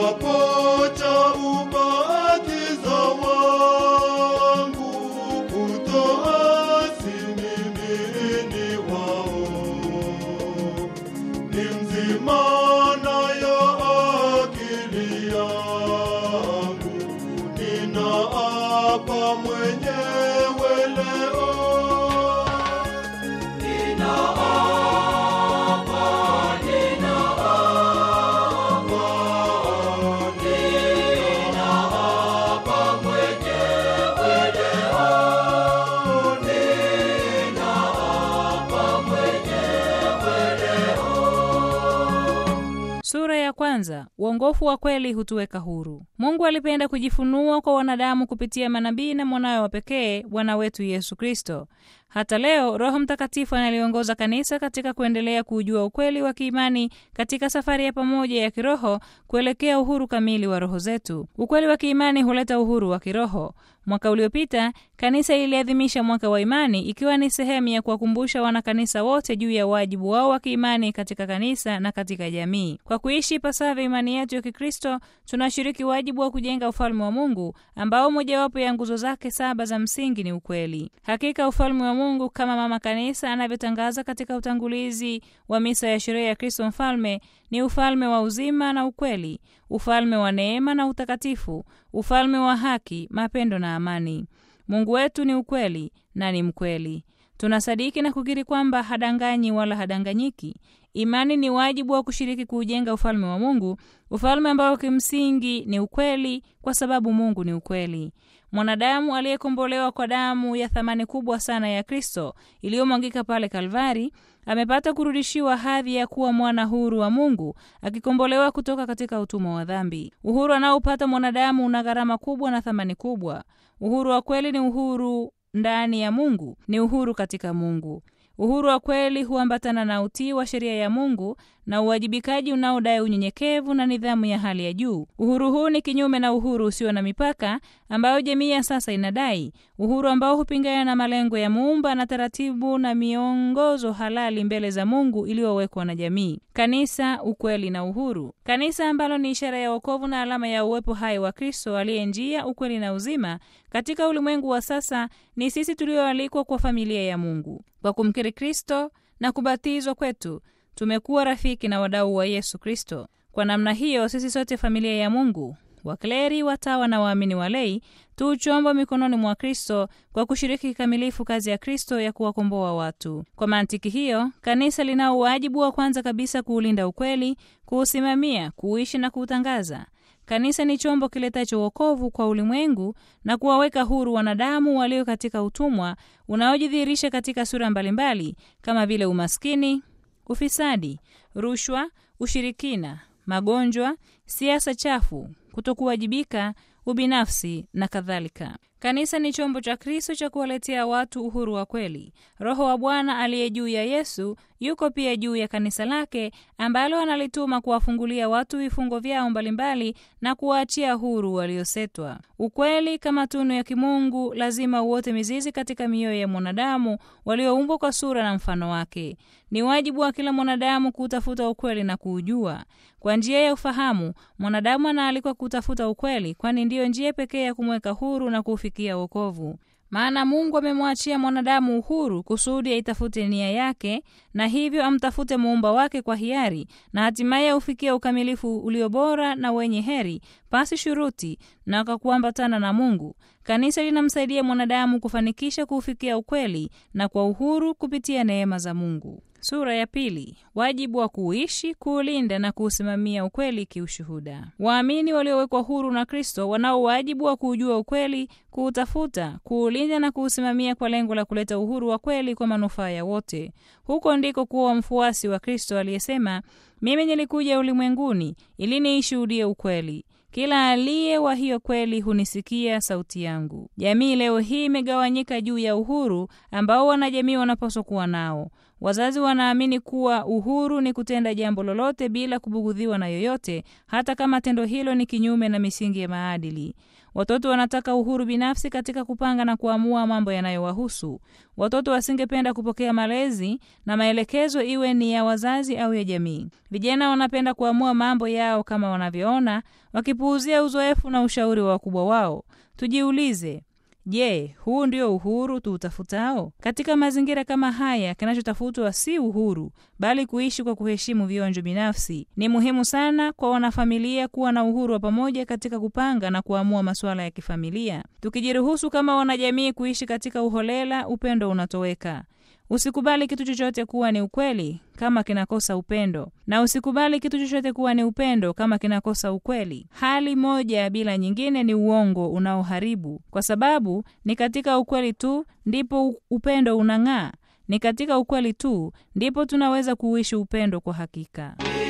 kiapo cha ubatizo wangu kutoasi mimi ni wao ni mzima nayo akili yangu ninaapa mwenyewe leo Sura ya kwanza. Uongofu wa kweli hutuweka huru. Mungu alipenda kujifunua kwa wanadamu kupitia manabii na mwanawe wa pekee Bwana wetu Yesu Kristo. Hata leo Roho Mtakatifu analiongoza kanisa katika kuendelea kuujua ukweli wa kiimani katika safari ya pamoja ya kiroho kuelekea uhuru kamili wa roho zetu. Ukweli wa kiimani huleta uhuru wa kiroho. Mwaka uliopita kanisa iliadhimisha mwaka wa imani, ikiwa ni sehemu ya kuwakumbusha wanakanisa wote juu ya wajibu wao wa kiimani katika kanisa na katika jamii. Kwa kuishi ipasavyo imani yetu ya Kikristo, tunashiriki wajibu wa kujenga ufalme wa Mungu ambao mojawapo ya nguzo zake saba za msingi ni ukweli. Hakika ufalme wa Mungu kama mama kanisa anavyotangaza katika utangulizi wa misa ya sherehe ya Kristo Mfalme ni ufalme wa uzima na ukweli, ufalme wa neema na utakatifu, ufalme wa haki, mapendo na amani. Mungu wetu ni ukweli na ni mkweli. Tunasadiki na kukiri kwamba hadanganyi wala hadanganyiki. Imani ni wajibu wa kushiriki kuujenga ufalme wa Mungu, ufalme ambao kimsingi ni ukweli, kwa sababu Mungu ni ukweli. Mwanadamu aliyekombolewa kwa damu ya thamani kubwa sana ya Kristo iliyomwagika pale Kalvari amepata kurudishiwa hadhi ya kuwa mwana huru wa Mungu, akikombolewa kutoka katika utumwa wa dhambi. Uhuru anaopata mwanadamu una gharama kubwa na thamani kubwa. Uhuru wa kweli ni uhuru ndani ya Mungu, ni uhuru katika Mungu. Uhuru wa kweli huambatana na utii wa sheria ya Mungu na uwajibikaji unaodai unyenyekevu na nidhamu ya hali ya juu. Uhuru huu ni kinyume na uhuru usio na mipaka ambayo jamii ya sasa inadai, uhuru ambao hupingana na malengo ya Muumba na taratibu na miongozo halali mbele za Mungu iliyowekwa na jamii. Kanisa, ukweli na uhuru. Kanisa ambalo ni ishara ya wokovu na alama ya uwepo hai wa Kristo aliye njia, ukweli na uzima katika ulimwengu wa sasa, ni sisi tulioalikwa kwa familia ya Mungu. Kwa kumkiri Kristo na kubatizwa kwetu tumekuwa rafiki na wadau wa Yesu Kristo. Kwa namna hiyo, sisi sote familia ya Mungu, wakleri, watawa na waamini walei, tu chombo mikononi mwa Kristo kwa kushiriki kikamilifu kazi ya Kristo ya kuwakomboa watu. Kwa mantiki hiyo, kanisa linao wajibu wa kwanza kabisa kuulinda ukweli, kuusimamia, kuuishi na kuutangaza. Kanisa ni chombo kiletacho wokovu kwa ulimwengu na kuwaweka huru wanadamu walio katika utumwa unaojidhihirisha katika sura mbalimbali kama vile umaskini, ufisadi, rushwa, ushirikina, magonjwa, siasa chafu, kutokuwajibika, ubinafsi na kadhalika. Kanisa ni chombo cha Kristo cha kuwaletea watu uhuru wa kweli. Roho wa Bwana aliye juu ya Yesu yuko pia juu ya kanisa lake ambalo analituma kuwafungulia watu vifungo vyao mbalimbali na kuwaachia huru waliosetwa. Ukweli kama tunu ya kimungu lazima uote mizizi katika mioyo ya mwanadamu walioumbwa kwa sura na mfano wake. Ni wajibu wa kila mwanadamu kuutafuta ukweli na kuujua. Kwa njia ya ufahamu, mwanadamu anaalikwa kutafuta ukweli, kwani ndiyo njia pekee ya kumweka huru na kuufikia wokovu. Maana Mungu amemwachia mwanadamu uhuru kusudi aitafute nia yake, na hivyo amtafute muumba wake kwa hiari, na hatimaye aufikie ukamilifu ulio bora na wenye heri, pasi shuruti na kwa kuambatana na Mungu. Kanisa linamsaidia mwanadamu kufanikisha kuufikia ukweli na kwa uhuru kupitia neema za Mungu. Sura ya pili. Wajibu wa kuuishi, kuulinda na kuusimamia ukweli kiushuhuda. Waamini waliowekwa huru na Kristo wanao wajibu wa kuujua ukweli, kuutafuta, kuulinda na kuusimamia kwa lengo la kuleta uhuru wa kweli kwa manufaa ya wote. Huko ndiko kuwa mfuasi wa Kristo aliyesema, mimi nilikuja ulimwenguni ili niishuhudie ukweli kila aliye wa hiyo kweli hunisikia sauti yangu. Jamii leo hii imegawanyika juu ya uhuru ambao wanajamii wanapaswa kuwa nao. Wazazi wanaamini kuwa uhuru ni kutenda jambo lolote bila kubugudhiwa na yoyote, hata kama tendo hilo ni kinyume na misingi ya maadili. Watoto wanataka uhuru binafsi katika kupanga na kuamua mambo yanayowahusu. Watoto wasingependa kupokea malezi na maelekezo, iwe ni ya wazazi au ya jamii. Vijana wanapenda kuamua mambo yao kama wanavyoona, wakipuuzia uzoefu na ushauri wa wakubwa wao. Tujiulize, Je, huu ndio uhuru tuutafutao? Katika mazingira kama haya, kinachotafutwa si uhuru, bali kuishi kwa kuheshimu vionjo binafsi. Ni muhimu sana kwa wanafamilia kuwa na uhuru wa pamoja katika kupanga na kuamua masuala ya kifamilia. Tukijiruhusu kama wanajamii kuishi katika uholela, upendo unatoweka. Usikubali kitu chochote kuwa ni ukweli kama kinakosa upendo, na usikubali kitu chochote kuwa ni upendo kama kinakosa ukweli. Hali moja bila nyingine ni uongo unaoharibu, kwa sababu ni katika ukweli tu ndipo upendo unang'aa. Ni katika ukweli tu ndipo tunaweza kuishi upendo kwa hakika.